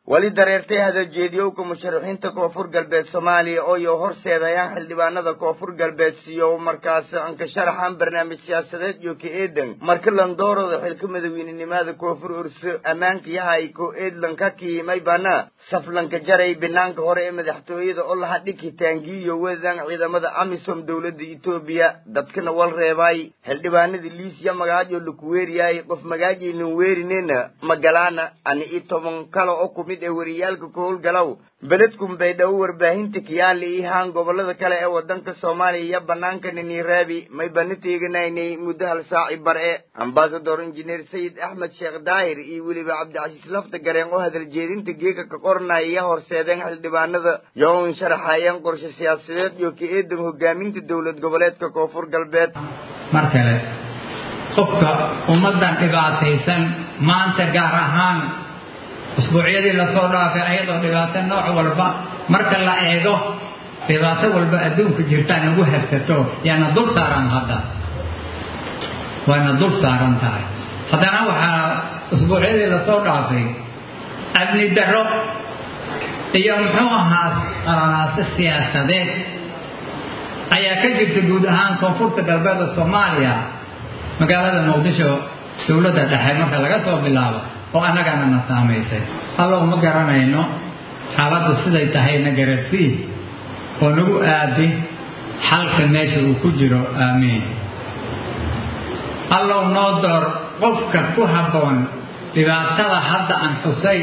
weli dareertay hadaljeediyowka musharaxiinta koonfur galbeed soomaaliya oo iyo horseedayaan xildhibaanada koonfur galbeed siyo markaas anka sharaxan barnaamij siyaasadeed iyo ka eedan marka landoorooda xilka madaweynenimada koonfur urso ammaanka yahay ko eedlan ka kiimay bana saflanka jaray banaanka hore ee madaxtooyada oo laha dhiki taangiyo wedan ciidamada amisom dowladda etoobiya dadkana wal reebay xildhibaanada liisya magaajo laku weeriyay qof magaajaynan weerinena magalaana ani i toban kale oo kumid ee wariyaalka ku howlgalow beledkun bay dhow warbaahinta kiyaali ihaan gobolada kale ee wadanka soomaaliya iyo banaanka niniraabi may bana teeganaynay muddo hal saaci bare ambasador injineer sayid axmed sheekh daahir iyo weliba cabdicasiis lafta gareen oo hadaljeedinta geeka ka qoranaya iyo horseedeen xildhibaanada yoon sharaxayeen qorshe siyaasadeed iyo ka eedan hogaaminta dowlad goboleedka koonfur galbeed mar kale qofka ummaddan dhibaataysan maanta gaar ahaan usbuucyadii lasoo dhaafay ayadoo dhibaato nooc walba marka la eego dhibaato walba adduunka jirtaan ugu habsato yaana dul saaran hadda waana dul saaran tahay haddana waxaa usbuucyadii lasoo dhaafay amni darro iyo muxuu ahaa qaranaaso siyaasadeed ayaa ka jirta guud ahaan koonfurta galbeeda soomaaliya magaalada muqdisho dowladda dhexe marka laga soo bilaabo oo annagana na saamaysay allow ma garanayno xaaladdu siday tahayna garadsii oo nagu aadi xalka meesha uu ku jiro aamiin allow noo door qofka ku habboon dhibaatada hadda aan xusay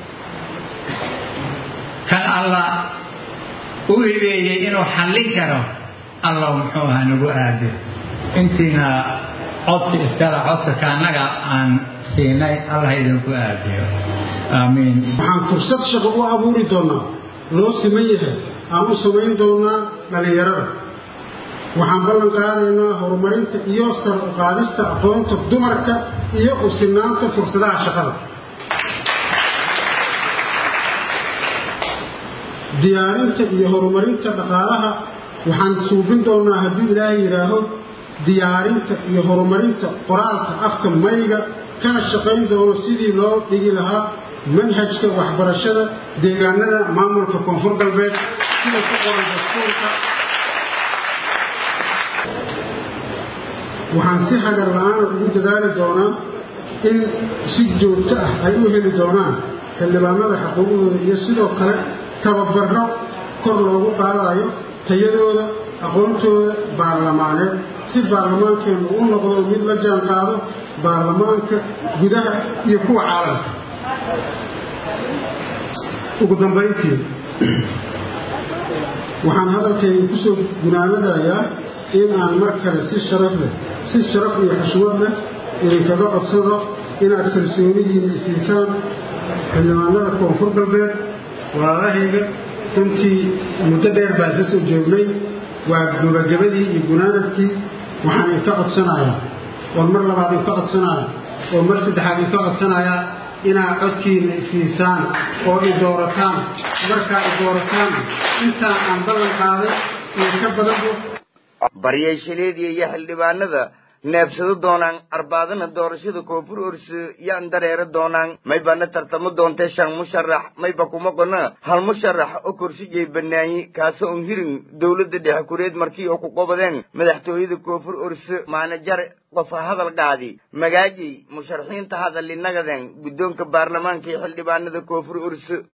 kan alla u hibeeyey inuu xallin karo allow muxuu ahaa nagu aadi intiina codka iskala codka kaannaga aan siinay allah idinku aadiyo aamiin waxaan fursad shaqo u abuuri doonaa loo siman yahay aan u samayn doonaa dhallinyarada waxaan ballan qaadaynaa horumarinta iyo sar u qaadista aqoonta dumarka iyo u sinaanta fursadaha shaqada diyaarinta iyo horumarinta dhaqaalaha waxaan suubin doonaa hadduu ilaahay yidhaaho diyaarinta iyo horumarinta qoraalka afka mayga kana shaqayn doono sidii loo dhigi lahaa manhajka waxbarashada deegaanada maamulka koonfur galbeed sida ku qoran dastuurka waxaan si hagar la-aana ugu dadaali doonaa in si joogto ah ay u heli doonaan xildhibaanada xuquuqdooda iyo sidoo kale tababaro kor loogu qaadayo tayadooda aqoontooda baarlamaaneed si baarlamaankeennu u noqdo mid la jaan qaado baarlamaanka gudaha iyo kuwa caalamka ugu dambayntii waxaan hadalkayga kusoo gunaanadayaa in aan mar kale si sharaf leh si sharaf iyo xushmad leh idinkaga codsado inaad kalsoonidiina isiisaan xildhibaanada koonfur galbeed walaalahayga runtii muddo dheer baan ka soo joognay waa gabagabadii iyo gunaanadkii waxaan idinka codsanayaa oon mar labaad idinka codsanaya oo mar saddexaad idinka codsanayaa inaad codkiina isiisaan oo i doorataan markaa i doorataan intaan aan ballan qaaday iyo ka badanbu baryeeshaleediya iyo xildhibaanada neebsado doonaan arbaadana doorashada koonfur orse yaan dareero doonaan maybana tartamo doontee shan musharax mayba kuma qona hal musharax oo korsijay banaayi kaasoo on hirin dowladda dhexe kureed markii oo ku qobadeen madaxtooyada koonfur orse maanajar qofa hadal qaadi magaajay musharaxiinta hadallinagaden guddoonka baarlamaanka iyo xildhibaanada koonfur orse